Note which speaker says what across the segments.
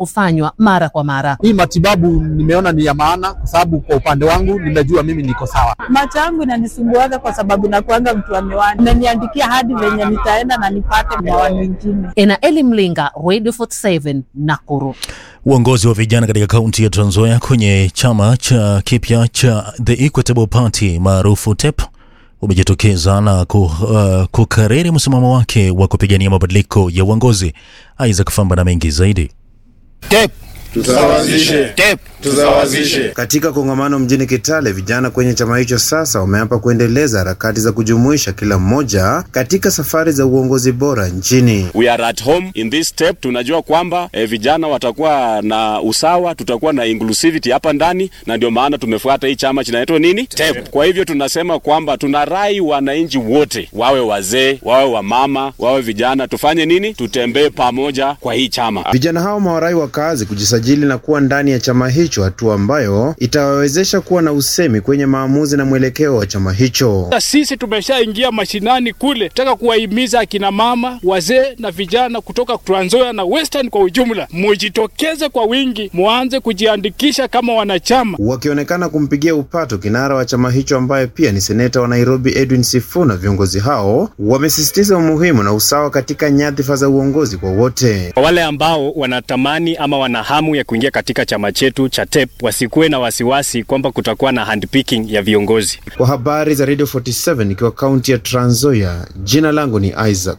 Speaker 1: kufanywa mara kwa mara.
Speaker 2: Hii matibabu nimeona ni ya maana, kwa sababu kwa upande wangu nimejua mimi niko sawa.
Speaker 3: Macho yangu inanisumbuaga kwa sababu nakuanga mtu wa miwani, naniandikia hadi venye nitaenda na nipate miwani mingine.
Speaker 1: Enaeli Mlinga, Radio 47 Nakuru.
Speaker 4: Uongozi wa vijana katika kaunti ya Trans Nzoia kwenye chama cha kipya cha The Equitable Party maarufu TEP umejitokeza na ku, uh, kukariri msimamo wake wa kupigania mabadiliko ya uongozi. Isaac Famba na mengi zaidi.
Speaker 5: TEP tusawazishe, TEP tusawazishe.
Speaker 6: Katika kongamano mjini Kitale, vijana kwenye chama hicho sasa wameapa kuendeleza harakati za kujumuisha kila mmoja katika safari za uongozi bora nchini.
Speaker 7: We are at home in this step. Tunajua kwamba eh, vijana watakuwa na usawa, tutakuwa na inclusivity hapa ndani, na ndio maana tumefuata hii chama kinaitwa nini TEP. Kwa hivyo tunasema kwamba tunarai wananchi wote, wawe wazee, wawe wamama, wawe vijana, tufanye nini? Tutembee pamoja kwa hii chama.
Speaker 6: Vijana hao mawarai wakazi kujisajili na kuwa ndani ya chama hicho, hatua ambayo itawawezesha kuwa na usemi kwenye maamuzi na mwelekeo wa chama hicho.
Speaker 8: Sisi tumeshaingia mashinani kule, taka kuwahimiza akina mama, wazee na vijana kutoka Trans Nzoia na Western kwa ujumla, mujitokeze kwa wingi, muanze kujiandikisha kama wanachama.
Speaker 6: Wakionekana kumpigia upato kinara wa chama hicho ambaye pia ni seneta wa Nairobi Edwin Sifuna, viongozi hao wamesisitiza umuhimu na usawa katika nyadhifa za uongozi kwa wote.
Speaker 9: Kwa wale ambao wanatamani ama wana hamu ya kuingia katika chama chetu cha TEP wasikuwe na wasiwasi kwamba kutakuwa na handpicking ya viongozi.
Speaker 6: Kwa habari za Radio 47 ikiwa kaunti ya Trans Nzoia, jina langu ni Isaac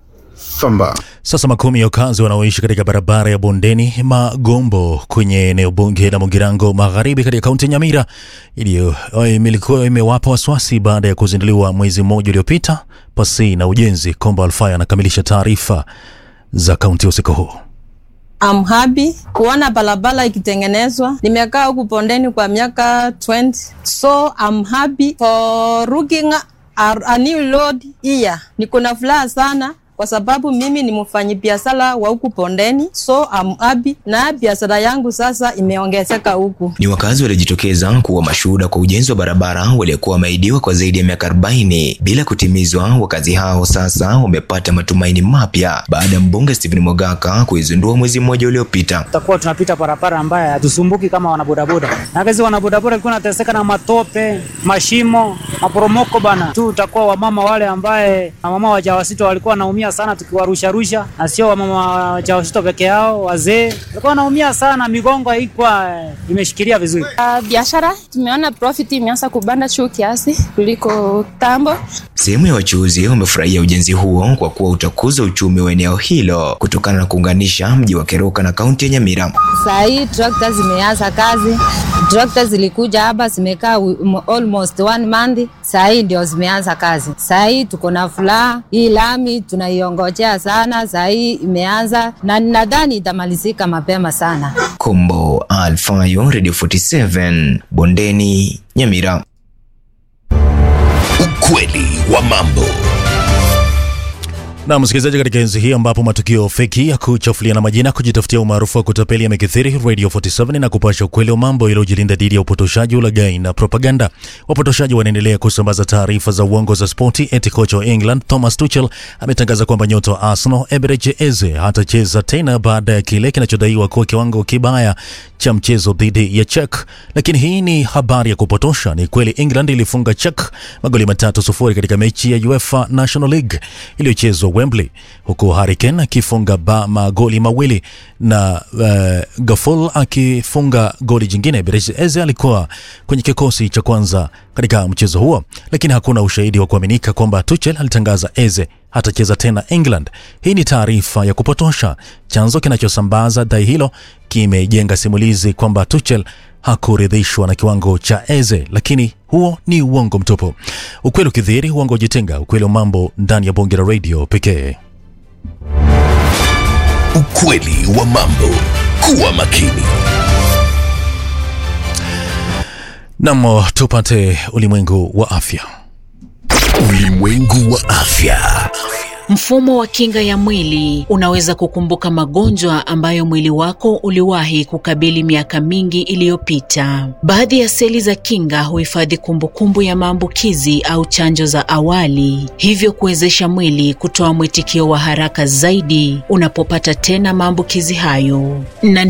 Speaker 6: Famba.
Speaker 4: Sasa makumi ya wakazi wanaoishi katika barabara ya Bondeni Magombo kwenye eneo bunge la Mugirango Magharibi katika kaunti ya Nyamira iliyo ilikuwa imewapa wasiwasi baada ya kuzinduliwa mwezi mmoja uliopita pasi na ujenzi. Komba Alfaya anakamilisha taarifa za kaunti usiku huu.
Speaker 10: I'm happy kuona barabara ikitengenezwa. Nimekaa huku Bondeni kwa miaka 20 so I'm happy for looking a, a new road here. Niko na furaha sana kwa sababu mimi ni mfanyabiashara wa huku Bondeni, so I'm happy na biashara yangu sasa imeongezeka huku.
Speaker 11: Ni wakazi waliojitokeza kuwa mashuhuda kwa ujenzi wa barabara waliokuwa wameahidiwa kwa zaidi ya miaka 40 bila kutimizwa. Wakazi hao sasa wamepata matumaini mapya baada ya mbunge Stephen Mogaka kuizindua mwezi mmoja uliopita.
Speaker 12: Tutakuwa tunapita barabara ambayo hatusumbuki kama wanabodaboda, na kazi wanabodaboda walikuwa wanateseka na matope, mashimo, maporomoko bana tu. Utakuwa wamama wale ambaye mama wajawazito walikuwa wanaumia sana tukiwarusha rusha, na sio wamama wajawazito peke yao, wazee walikuwa wanaumia sana, migongo haikuwa imeshikilia vizuri.
Speaker 13: Uh, biashara tumeona profit imeanza kubanda juu kiasi kuliko tambo.
Speaker 11: Sehemu ya wachuuzi wamefurahia ujenzi huo kwa kuwa utakuza uchumi wa eneo hilo kutokana na kuunganisha mji wa Keroka na kaunti ya Nyamira.
Speaker 10: Saa hii trakta zimeanza kazi. Trakta zilikuja hapa zimekaa almost one month, saa hii ndio zimeanza kazi. Saa hii tuko na furaha, hii lami tunaiongojea sana, saa hii imeanza na nadhani itamalizika mapema sana.
Speaker 11: Kombo Alfayo, Radio 47, Bondeni, Nyamira.
Speaker 14: Ukweli wa mambo.
Speaker 4: Na msikilizaji, katika enzi hii ambapo matukio feki ya kuchafuliana majina, kujitafutia umaarufu wa kutapeli yamekithiri, Radio 47 na kupasha ukweli wa mambo iliyojilinda dhidi ya upotoshaji, ulaghai na propaganda. Wapotoshaji wanaendelea kusambaza taarifa za uongo za spoti. Eti kocha wa England Thomas Tuchel ametangaza kwamba nyota wa Arsenal Eberechi Eze hatacheza tena baada ya kile kinachodaiwa kuwa kiwango kibaya cha mchezo dhidi ya Czech. Lakini hii ni habari ya kupotosha. Ni kweli England ilifunga Czech magoli matatu sufuri katika mechi ya UEFA National League iliyochezwa Wembley, huku Harry Kane akifunga ba magoli mawili na uh, Gafol akifunga goli jingine. Eberechi Eze alikuwa kwenye kikosi cha kwanza katika mchezo huo, lakini hakuna ushahidi wa kuaminika kwamba Tuchel alitangaza Eze hatacheza tena England. Hii ni taarifa ya kupotosha. Chanzo kinachosambaza dai hilo kimejenga simulizi kwamba Tuchel hakuridhishwa na kiwango cha Eze, lakini huo ni uongo mtupu. Ukweli ukidhihiri, uongo ujitenga. Ukweli wa mambo ndani ya bonge la radio pekee.
Speaker 14: Ukweli wa mambo. Kuwa makini.
Speaker 4: Nam, tupate ulimwengu wa afya.
Speaker 14: Ulimwengu wa afya.
Speaker 15: Mfumo wa kinga ya mwili unaweza kukumbuka magonjwa ambayo mwili wako uliwahi kukabili miaka mingi iliyopita. Baadhi ya seli za kinga huhifadhi kumbukumbu ya maambukizi au chanjo za awali, hivyo kuwezesha mwili kutoa mwitikio wa haraka zaidi unapopata tena maambukizi hayo. Na